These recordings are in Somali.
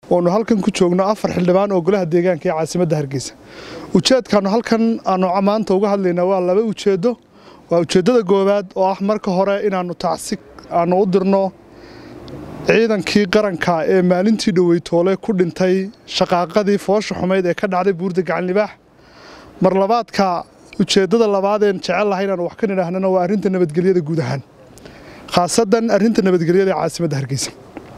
oonu halkan ku joogno afar xildhibaan oo golaha deegaanka ee caasimadda hargeysa ujeedkaanu halkan aanu maanta uga hadlaynaa waa laba ujeeddo waa ujeeddada koowaad oo ah marka hore inaannu tacsi aanu u dirno ciidankii qaranka ee maalintii dhoweytoole ku dhintay shaqaaqadii foosha xumayd ee ka dhacday buurda gacanlibaax mar labaadka ujeeddada labaadeen jecel lahay inaanu wax ka nidhaahnana waa arrinta nabadgelyada guud ahaan khaasadan arrinta nabadgelyada ee caasimadda hargeysa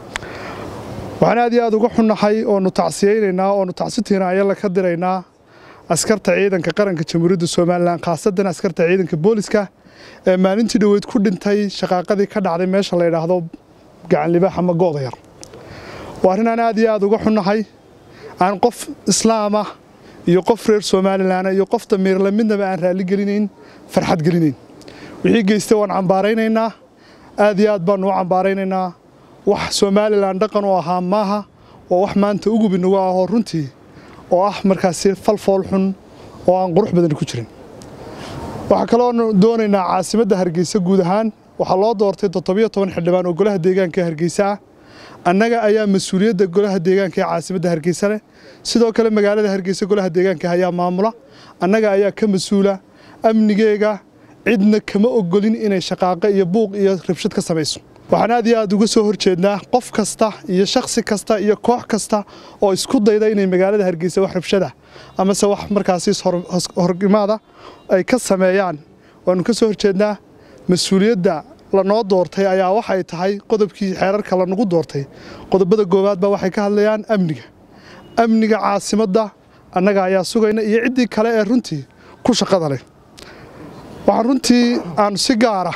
waxaan aad iyo aad uga xunnahay oonu tacsiyeynaynaa oonu tacsitiinaayala ka diraynaa askarta ciidanka qaranka jamhuuriyadda somalilan khaasadan askarta ciidanka booliska ee maalintii dhoweyd ku dhintay shaqaaqadii ka dhacday meesha la yidhaahdo gacanlibaax ama go'da yar waa arrin aan aad iyo aad uga xunnahay aan qof islaamah iyo qof reer somalilan iyo qof damiirle midnaba aan raalli gelinayn farxad gelinayn wixii geystay waan cambaaraynaynaa aad iyo aad baanu u cambaaraynaynaa wax somalilan dhaqan u ahaa maaha waa wax maanta ugub inagu ahoo runtii oo ah markaasi falfool xun oo aan qurux badan ku jirin waxaa kaloonu doonaynaa caasimadda hargeysa guud ahaan waxaa loo doortay toddobiyo toban xildhibaan oo golaha deegaanka ee hargeysa ah annaga ayaa mas-uuliyadda golaha deegaanka ee caasimadda hargeysa leh sidoo kale magaalada hargeysa golaha deegaanka ayaa maamula annaga ayaa ka mas-uula amnigeega cidna kama ogolin inay shaqaaqo iyo buuq iyo rabshad ka samayso waxaan aad iyo aad uga soo horjeednaa qof kasta iyo shakhsi kasta iyo koox kasta oo isku dayda inay magaalada hargeysa wax rabshada amase wax markaasi horgimaada ay ka sameeyaan waanu ka soo horjeednaa mas-uuliyadda lanoo doortay ayaa waxay tahay qodobkii xeerarka lanagu doortay qodobada goowaadba waxay ka hadlayaan amniga amniga caasimadda annaga ayaa sugayna iyo ciddii kale ee runtii ku shaqada leh waxaan runtii aanu si gaara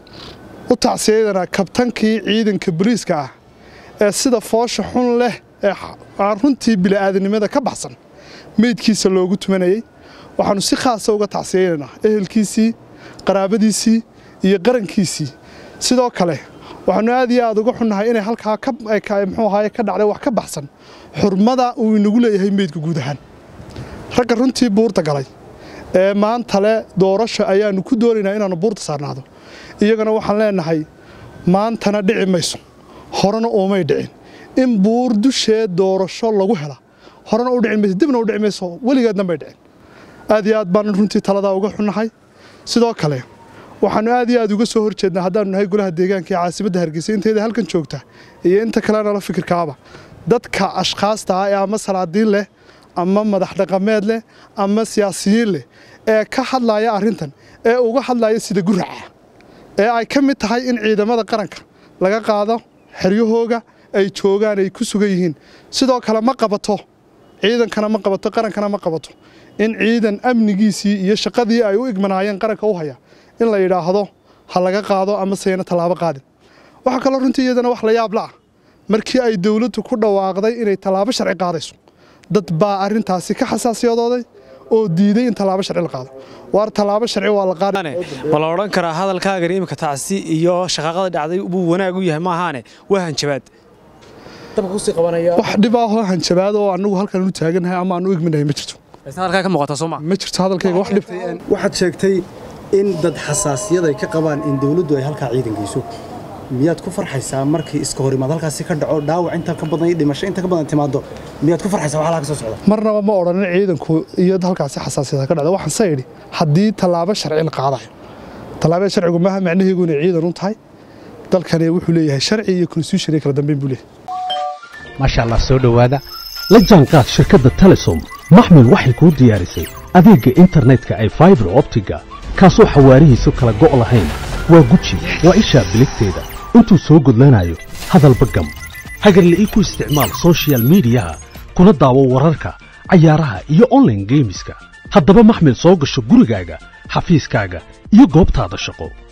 u tacsiyadanaa kabtankii ciidanka boliiska ah ee sida foosha xun leh ee aan runtii bili'aadanimada ka baxsan meydkiisa loogu tumanayey waxaannu si khaasa uga tacsiyaynaynaa ehelkiisii qaraabadiisii iyo qarankiisii sidoo kale waxaannu aad iyo aad uga xunnahay inay halkaa muxuu ahaye ka dhacday wax ka baxsan xurmada uu inagu leeyahay meydka guud ahaan ragga runtii buurta galay ee maanta le doorasha ayaannu ku doonaynaa inaannu buurta saarnaado iyagana waxaan leenahay maantana dhici mayso horena uumay dhicin in buur dusheed doorasho lagu hela horena u dhici mayso dibna u dhici mayso weligeedna may dhicin aad iyo aad baan runtii taladaa uga xunnahay sidoo kale waxaannu aad iyo aad uga soo horjeednaa haddaannu nahay golaha deegaanka ee caasimadda hargeysa inteeda halkan joogta iyo inta kalena la fikirkaaba dadka ashkhaasta ah ee ama salaadiin leh ama madax dhaqameed leh ama siyaasiyiin leh ee ka hadlaya arrintan ee uga hadlaya sida guraca ee ay ka mid tahay in ciidamada qaranka laga qaado xeryahooga ay joogaan ay ku sugan yihiin sidoo kale ma qabato ciidankana ma qabato qarankana ma qabato in ciidan amnigiisii iyo shaqadii ay u igmanaayeen qaranka u haya in la yidhaahdo ha laga qaado ama sayna tallaabo qaadin waxaa kaloo runtii iyadana wax la yaab la ah markii ay dowladdu ku dhawaaqday inay tallaabo sharci qaadayso dad baa arrintaasi ka xasaasiyadooday oo diiday in tallaabo sharci la qaado waar tallaabo sharci waa la qaada ma la odhan karaa hadalkaagani imika tacsi iyo shaqaaqada dhacday buu wanaag u yahay maahaane waa hanjabaad wax dhibaahoo hanjabaad oo annagu halkan u taagannahay ama aan u igminahay ma jirto halkaa ka muuqata sooma ma jirto hadalkayga wax dhib waxaad sheegtay in dad xasaasiyad ay ka qabaan in dawladdu ay halkaa ciidan geyso miyaad ku farxaysaa markii iska hor imaad halkaasi ka dhaco dhaawac inta ka badan iyo dhimasho inta ka badan timaado miyaad ku farxaysaa wax halkaa ka soo socda marnaba ma odhanin ciidanku iyo halkaasi xasaasiyada ka dhacda waxaan sa idhi haddii tallaabo sharci la qaadayo tallaabada sharcigu maaha macnaheegu inay ciidan u tahay dalkani wuxuu leeyahay sharci iyo constitution iyo kala dambeyn buu leeyahay maasha allah soo dhowaada la jaanqaad shirkadda telesom maxmil waxay kuu diyaarisay adeegga internetka ay faibar optiga kaasoo xawaarihiisu kala go' lahayn waa guji waa ishaa biligteeda intuu soo gudlanayo hadalba gam hagarle ii ku isticmaal sochial midiyaha kuna daawo wararka cayaaraha iyo onlaine geemiska haddaba maxmil soo gasho gurigaaga xafiiskaaga iyo goobtaada shaqo